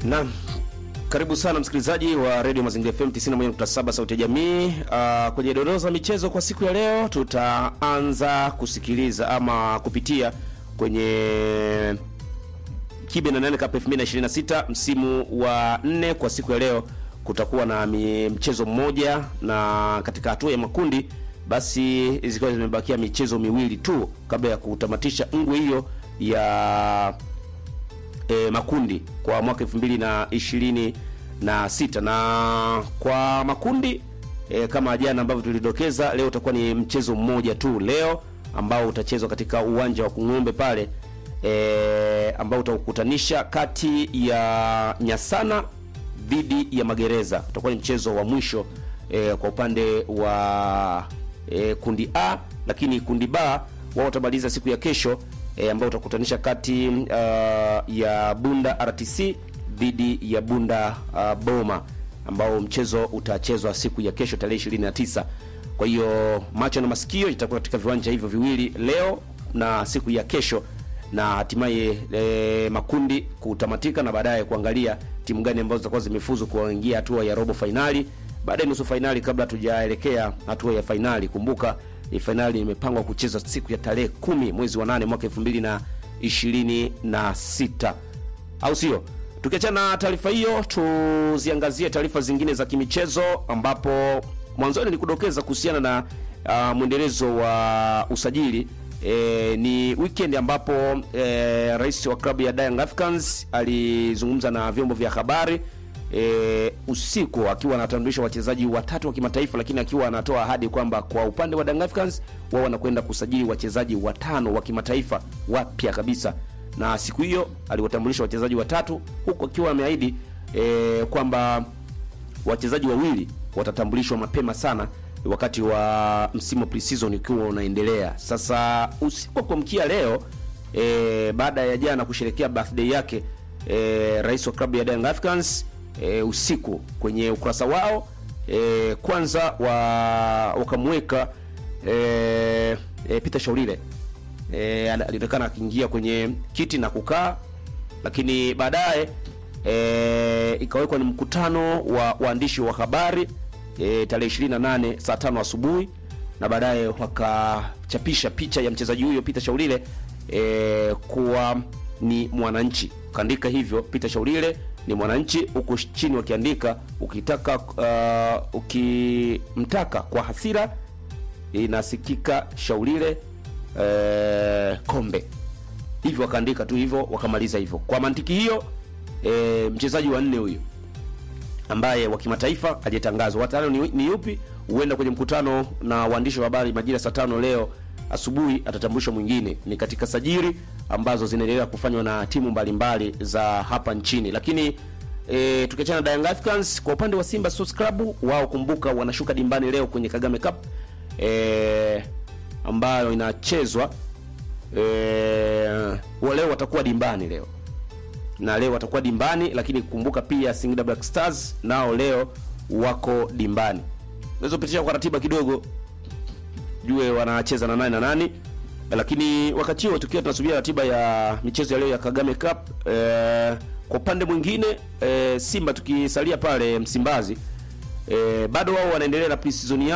Naam. Karibu sana msikilizaji wa Radio Mazingira FM 91.7 sauti ya jamii. Uh, kwenye dondoo za michezo kwa siku ya leo tutaanza kusikiliza ama kupitia kwenye Kibe na nane Cup 2026 msimu wa nne. Kwa siku ya leo kutakuwa na mi- mchezo mmoja, na katika hatua ya makundi basi zikiwa zimebakia michezo miwili tu kabla ya kutamatisha ngwe hiyo ya e, makundi kwa mwaka 2026 na sita na kwa makundi e, kama jana ambavyo tulidokeza, leo utakuwa ni mchezo mmoja tu leo ambao utachezwa katika uwanja wa Kung'ombe pale e, ambao utakutanisha kati ya Nyasana dhidi ya Magereza. Utakuwa ni mchezo wa mwisho e, kwa upande wa e, kundi A, lakini kundi B wao watamaliza siku ya kesho e, ambao utakutanisha kati uh, ya Bunda RTC dhidi ya Bunda uh, Boma ambao mchezo utachezwa siku ya kesho tarehe 29. Kwa hiyo macho na masikio itakuwa katika viwanja hivyo viwili leo na siku ya kesho na hatimaye e, makundi kutamatika na baadaye kuangalia timu gani ambazo zitakuwa zimefuzu kuingia hatua ya robo fainali, baadaye nusu fainali, kabla tujaelekea hatua ya fainali. Kumbuka hii fainali imepangwa kuchezwa siku ya tarehe kumi mwezi wa nane mwaka elfu mbili na ishirini na sita au sio? Tukiachana na taarifa hiyo, tuziangazie taarifa zingine za kimichezo, ambapo mwanzoni ni kudokeza kuhusiana na uh, mwendelezo wa usajili E, ni weekend ambapo e, rais wa klabu ya Young Africans alizungumza na vyombo vya habari e, usiku akiwa anatambulisha wachezaji watatu wa kimataifa, lakini akiwa anatoa ahadi kwamba kwa upande wa Young Africans wao wanakwenda kusajili wachezaji watano wa kimataifa wapya kabisa, na siku hiyo aliwatambulisha wachezaji watatu, huku akiwa ameahidi e, kwamba wachezaji wawili watatambulishwa mapema sana wakati wa msimu pre-season ukiwa unaendelea. Sasa usiku wa kuamkia leo e, baada ya jana kusherekea birthday yake e, rais wa klabu ya Young Africans e, usiku kwenye ukurasa wao e, kwanza wa wakamweka e, e, Peter Shaurire e, alionekana akiingia kwenye kiti na kukaa, lakini baadaye e, ikawekwa ni mkutano wa waandishi wa habari e, tarehe 28 saa tano asubuhi na baadaye wakachapisha picha ya mchezaji huyo Peter Shaulile e, kuwa ni mwananchi. Kaandika hivyo Peter Shaulile ni mwananchi, huku chini wakiandika ukitaka uh, ukimtaka kwa hasira inasikika Shaulile e, kombe. Hivyo wakaandika tu hivyo wakamaliza hivyo. Kwa mantiki hiyo e, mchezaji wa nne huyo ambaye wa kimataifa aliyetangazwa watano ni, ni yupi? Huenda kwenye mkutano na waandishi wa habari majira saa tano leo asubuhi atatambulishwa mwingine. Ni katika sajili ambazo zinaendelea kufanywa na timu mbalimbali za hapa nchini, lakini e, tukiachana na Young Africans, kwa upande wa Simba Sports Club wao, kumbuka, wanashuka dimbani leo kwenye Kagame Cup e, ambayo inachezwa e, leo watakuwa dimbani leo na leo watakuwa dimbani, lakini kumbuka pia Singida Black Stars nao leo wako dimbani. Naweza kupitisha kwa ratiba kidogo, jue wanacheza na nani na nani, lakini wakati huo tukiwa tunasubia ratiba ya michezo ya leo ya Kagame Cup eh, kwa upande mwingine eh, Simba tukisalia pale Msimbazi eh, bado wao wanaendelea na pre-season